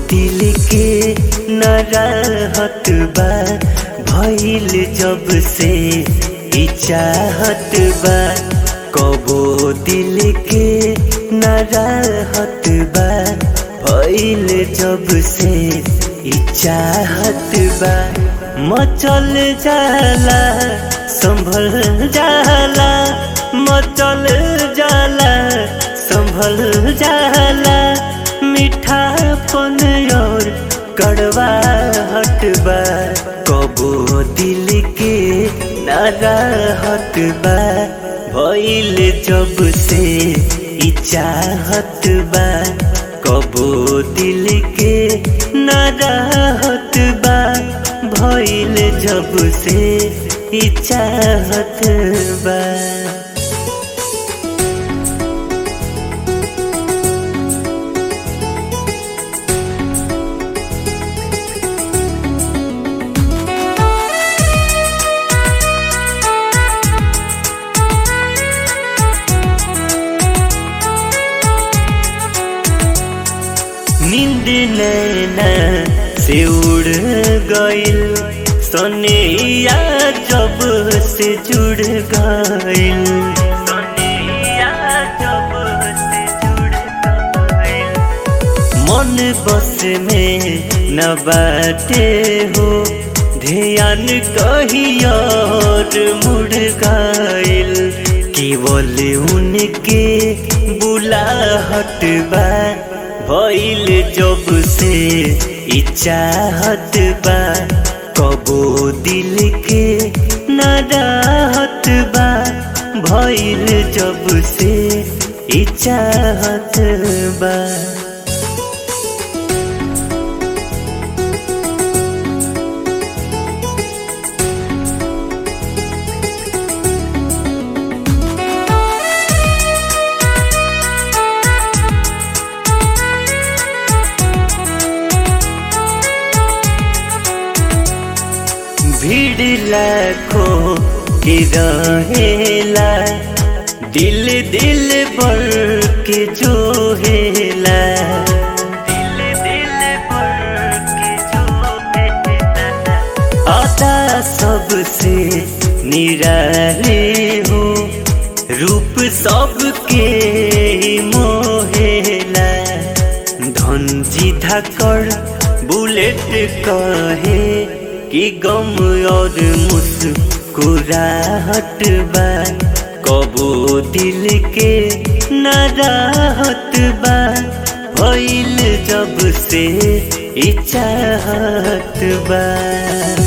दिल के न रहत बा भइल जब से ई चाहत बा कबो दिल के न रहत बा भइल जब से ई चाहत बा मचल जाला संभल जाला मचल जाला संभल जाला मीठापन और कड़वा हटबा कबो दिल के नारा हटबा भइल जब से ई चाहत बा कबो दिल के नारा हटबा भइल जब से ई चाहत बा नींद नैना से उड़ गइल सोनिया जब से जुड़ गइल सोनिया जब से जुड़ गइल मन बस में न बाटे हो ध्यान कहीं और मुड़ गइल केवल उनके बुलाहट बा भइल जब से ई चाहत बा कबो दिल के न रहत बा भइल जब से ई चाहत बा भीड़ लाखों के रहेला दिल दिल भर के जो हेला दिल दिल भर के जो हेला आता सबसे निराले हो रूप सबके मोहेला धनजी धाकड़ बुलेट कहे कि गम और मुस्कुराहट बा कबो दिल के न राहत बा भइल जब से ई चाहत बा